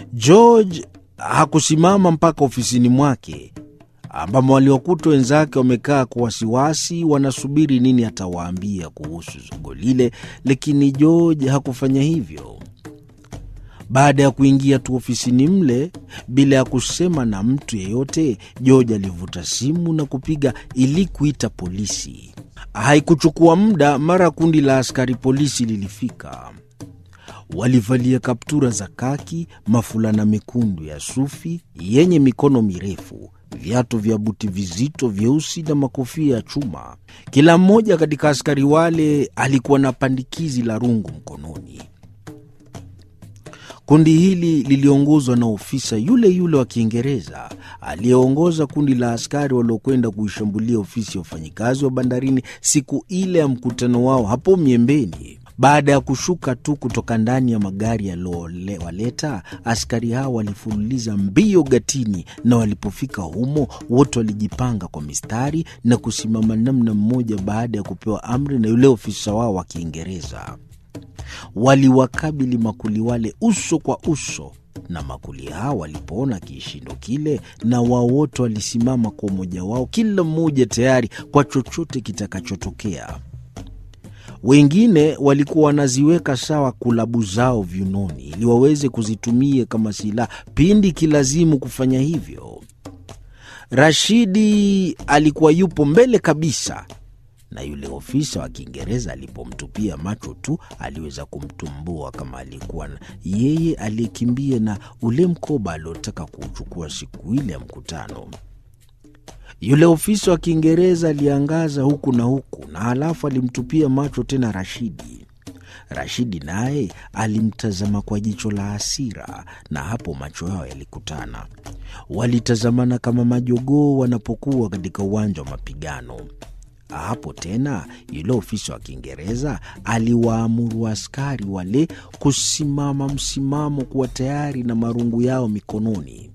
George hakusimama mpaka ofisini mwake ambamo waliwakuta wenzake wamekaa kwa wasiwasi, wanasubiri nini atawaambia kuhusu zogo lile, lakini George hakufanya hivyo. Baada ya kuingia tu ofisini mle bila ya kusema na mtu yeyote, George alivuta simu na kupiga ili kuita polisi. Haikuchukua muda, mara kundi la askari polisi lilifika. Walivalia kaptura za kaki, mafulana mekundu ya sufi yenye mikono mirefu, viatu vya buti vizito vyeusi na makofia ya chuma. Kila mmoja katika askari wale alikuwa na pandikizi la rungu mkononi. Kundi hili liliongozwa na ofisa yule yule wa Kiingereza aliyeongoza kundi la askari waliokwenda kuishambulia ofisi ya wafanyikazi wa bandarini siku ile ya mkutano wao hapo Miembeni. Baada ya kushuka tu kutoka ndani ya magari yaliyowaleta, askari hao walifululiza mbio gatini, na walipofika humo wote walijipanga kwa mistari na kusimama namna mmoja, baada ya kupewa amri na yule ofisa wao wa Kiingereza. Waliwakabili makuli wale uso kwa uso, na makuli hao walipoona kishindo kile, na wao wote walisimama kwa umoja wao, kila mmoja tayari kwa chochote kitakachotokea. Wengine walikuwa wanaziweka sawa kulabu zao viunoni ili waweze kuzitumia kama silaha pindi kilazimu kufanya hivyo. Rashidi alikuwa yupo mbele kabisa, na yule ofisa wa Kiingereza alipomtupia macho tu aliweza kumtumbua kama alikuwa yeye aliyekimbia na ule mkoba aliotaka kuuchukua siku ile ya mkutano. Yule ofisa wa Kiingereza aliangaza huku na huku, na halafu alimtupia macho tena Rashidi. Rashidi naye alimtazama kwa jicho la hasira, na hapo macho yao yalikutana. Walitazamana kama majogoo wanapokuwa katika uwanja wa mapigano. Hapo tena yule ofisa wa Kiingereza aliwaamuru askari wale kusimama msimamo, kuwa tayari na marungu yao mikononi.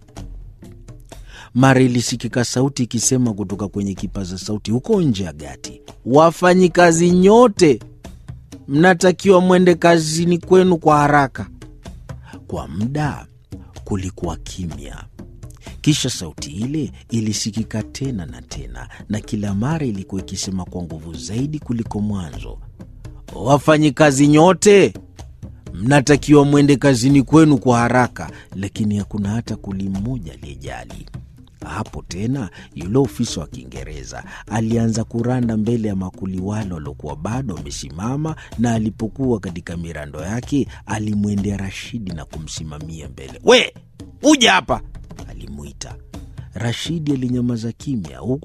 Mara ilisikika sauti ikisema kutoka kwenye kipaza sauti huko nje ya gati, wafanyikazi nyote mnatakiwa mwende kazini kwenu kwa haraka. Kwa muda kulikuwa kimya, kisha sauti ile ilisikika tena na tena, na kila mara ilikuwa ikisema kwa nguvu zaidi kuliko mwanzo, wafanyikazi nyote mnatakiwa mwende kazini kwenu kwa haraka. Lakini hakuna hata kuli mmoja aliyejali. Hapo tena yule ofisa wa Kiingereza alianza kuranda mbele ya makuli wale waliokuwa bado wamesimama, na alipokuwa katika mirando yake alimwendea Rashidi na kumsimamia mbele. We uja hapa, alimwita. Rashidi alinyamaza kimya huku